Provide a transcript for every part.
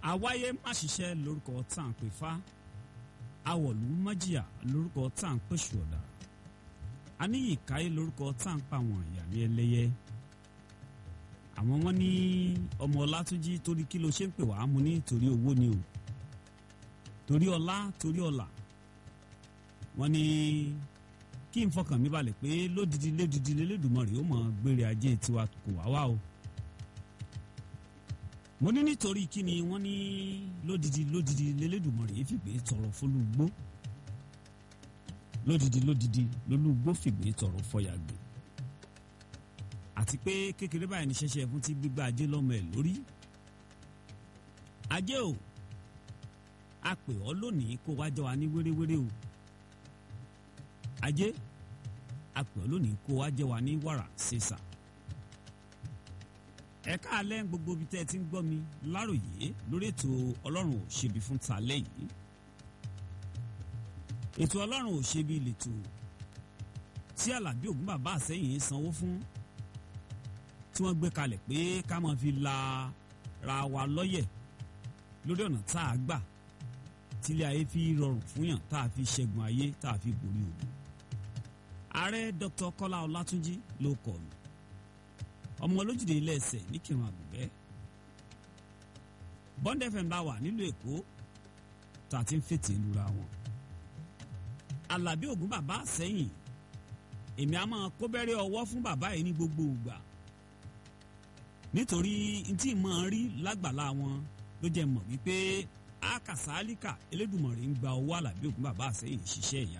àwáyé má ṣiṣẹ́ lórúkọ tá à ń pè fá awọ̀lú májìyà lórúkọ tá à ń pèsè ọ̀dà aníyì káyé lórúkọ tá à ń pa àwọn ìyá ní ẹlẹ́yẹ àwọn wọn ní ọmọ ọlátúnjí torí kí ló ṣe ń pè wá mú ní torí owó ni o torí ọlá torí ọlà wọn ní kí n fọkàn mi balẹ̀ pé lódìdí lódìdí lélẹ́dùnmọ̀rì ó mọ̀ gbére ajé tiwa kò wá wá o mo ní nítorí kí ni wọ́n ní lódìdí lódìdí lélẹ́dùnmọ̀rì yìí fìgbé tọrọ fọlùgbó lódìdí lódìdí lólùgbó fìgbé tọrọ fọyàgbé àti pé kékeré báyìí ní ṣẹ̀ṣẹ̀ fún ti gbígbá ajé lọ́mọ ẹ̀ lórí ajé o a pè ọ́ lónìí kó wá jọ wa ní wéréwéré o ajé a pè ọ́ lónìí kó wá jẹ́ wa ní wàrà ṣèṣà ẹ káàlẹ́ gbogbo ibi tẹ́ ẹ ti ń gbọ́ mi láròyé lórí ètò ọlọ́run ò ṣebi fún talẹ́ yìí ètò ọlọ́run ò ṣebi lètò tí alábí ògún bàbá àsẹ́yìn sanwó fún tí wọ́n gbé kalẹ̀ pé ká máa fi la ra wa lọ́yẹ̀ lórí ọ̀nà tá a gbà tílé ayé fi rọrùn fún yàn tá a fi ṣẹ́gun ayé tá a fi borí ogun ààrẹ dr kọ́lá ọlátúnjí ló kọ̀ mí ọmọ olójúde ilé ẹsẹ̀ ní kírun àgùnbẹ́ bond fm bá wà nílùú èkó tá a ti ń fètè lura wọn alábí ògún bàbá àsẹ́yìn èmi a máa kó bẹ́rẹ́ ọwọ́ fún bàbá yìí ní gbogbo ìgbà nítorí ntí mọ̀ ń rí lágbàlá wọn ló jẹ́ mọ̀ wípé akàsálíkà elédùnmọ̀rẹ́ ń gba owó alábí ògún bàbá àsẹ́yìn ṣiṣẹ́ ìyá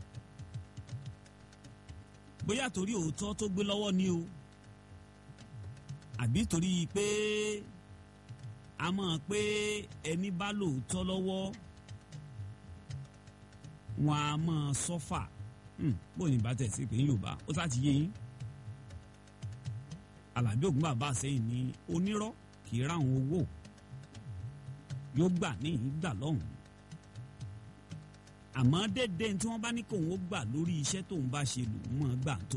bóyá torí òótọ́ tó gbé lọ́wọ́ ni o àbí torí pé a mọ̀ pé ẹni bá lóòótọ́ lọ́wọ́ wọn a mọ̀ sọ́fà bó ní bàtẹ̀ sí pé Yorùbá ó sá ti yé yín Àlàbí Ògún bàbá àsẹ́yìn ní onírọ́ kì í ráhùn owó yóò gbà ní ìgbà lọ́hùn àmọ́ dédé tí wọ́n bá ní kóun ó gbà lórí iṣẹ́ tóun bá ṣe lòun mọ̀ gbà tó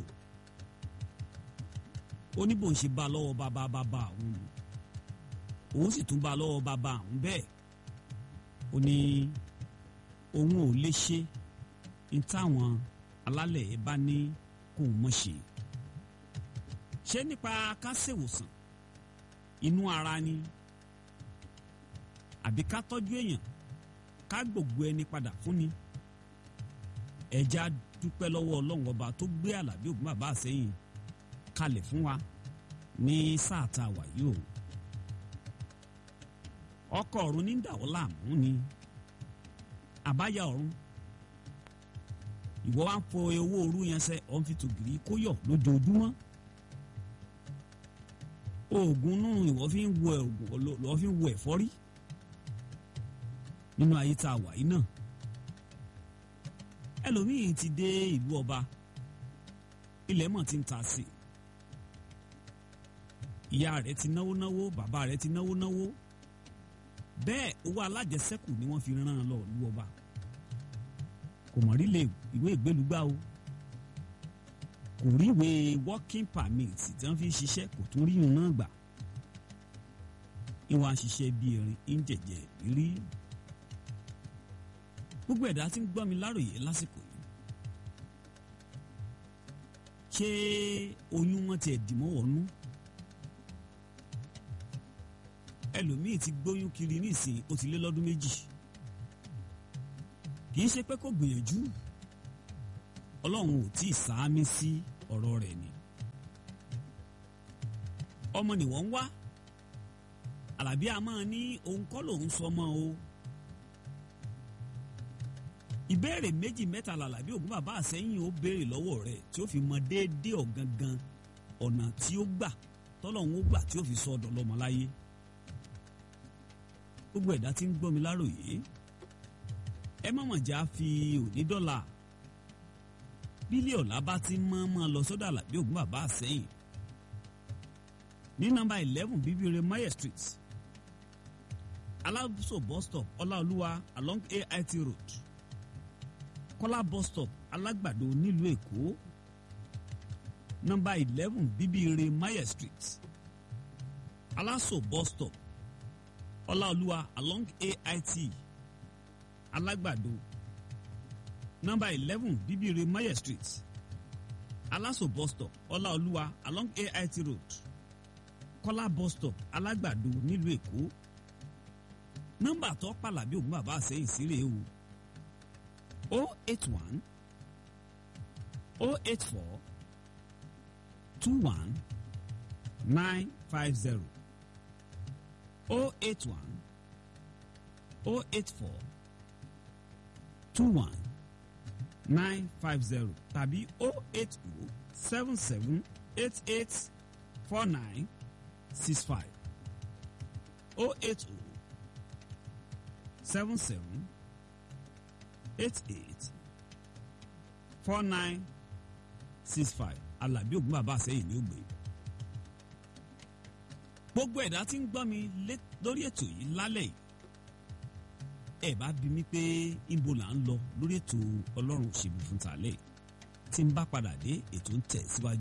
ó ní bòun ṣe bá lọ́wọ́ bàbá bàbá òun nù òun sì tún bá lọ́wọ́ bàbá òun bẹ́ẹ̀ ó ní òun ò lè ṣe ní táwọn alálẹ̀ ẹ̀ bá ní kóun mọ̀ ṣe ṣé nípa ká ṣèwòsàn inú ara ni àbí ká tọ́jú èèyàn ká gbogbo ẹni padà fún ni ẹja dúpẹ́ lọ́wọ́ ọlọ́run ọba tó gbé àlàbí ògún bàbá àsẹ́yìn kalẹ̀ fún wa ní sáà tá a wà yìí o ọkọ̀ ọ̀run ní dàwọ́ láàmú ni àbáyá ọ̀run ìwọ wa ń fọ owó òru yẹn sẹ ọ̀n fi tògìrì kó yọ lójoojúmọ́ oògùn nù ìwọ fi ń wo lọ́ fi ń wo ẹ̀fọ́rí nínú ayé tá a wà yìí náà ẹlòmíì ti dé ìlú ọba ilẹ̀ mọ̀ ti ń ta sí ìyá rẹ̀ ti náwó náwó bàbá rẹ̀ ti náwó náwó bẹ́ẹ̀ owó alájẹsẹ́kù ni wọ́n fi rán an lọ ìlú ọba kò mọ̀ rí lè ìwé ìgbélúgbà o kò rí ìwé working permit tí wọ́n fi ṣiṣẹ́ kò tún rí ìhun náà gbà ìwọ̀n àṣìṣe bíi erin ń jẹ̀jẹ̀ rí gbogbo ẹ̀dá tí ń gbọ́ mi láròyé lásìkò yìí ṣé oyún wọn ti ẹ̀dìmọ́ wọnú ẹlòmíì ti gbóyún kiri nísìnyí ó ti lé lọ́dún méjì kì í ṣe pé kò gbìyànjú ọlọ́run ò tí ì sáámi sí ọ̀rọ̀ rẹ̀ ni ọmọ ni wọ́n ń wá àlàbí a máa ní òun kọ́ lòun sọ mọ́ o ìbéèrè méjì mẹ́ta làlàbí ògún bàbá àsẹ́yìn ó béèrè lọ́wọ́ rẹ̀ tí ó fi mọ déédéé ọ̀gangan ọ̀nà tí ó gbà tọ́lọ́hún ó gbà tí ó fi sọ ọ̀dọ̀ lọ́mọ láyé gbogbo ẹ̀dá tí ń gbọ́ mi láròyé ẹ má mọ̀ já fi òní dọ́là bílí ọ̀la bá ti mọ́ mọ́ lọ sọ́dọ̀ àlàbí ògún bàbá àsẹ́yìn ní nọ́mbà eleven bíbíire mayer street alábùsọ̀ bus stop ọláolúwa along ait road kọ́lá bus stop alágbàdo nílùú èkó nọ́mbà eleven bíbíire mayer street aláṣọ bus stop ọláolúwa along ait alágbàdo nọ́mbà eleven bíbíire maye street aláṣọ bus stop ọláolúwa along ait road kọ́lá bus stop alágbàdo nílùú èkó nọ́mbà tó pàlàbí ògùn bàbá àsẹ́yìn sílẹ̀ o o eight one o eight four two one nine five zero o eight one o eight four two one nine five zero tàbí o eight o seven seven eight eight four nine six five o eight o seven seven eight eight four nine six five alábí ògùn bàbá àsẹ́yìn ní ògbé gbogbo ẹ̀dá tí ń gbọ́ mi lórí ètò yìí lálẹ́ yìí ẹ bá bi mí pé ibo là ń lọ lórí ètò ọlọ́run ṣèbí fún tàlẹ́ tí ń bá padà dé ètò ń tẹ̀ síwájú.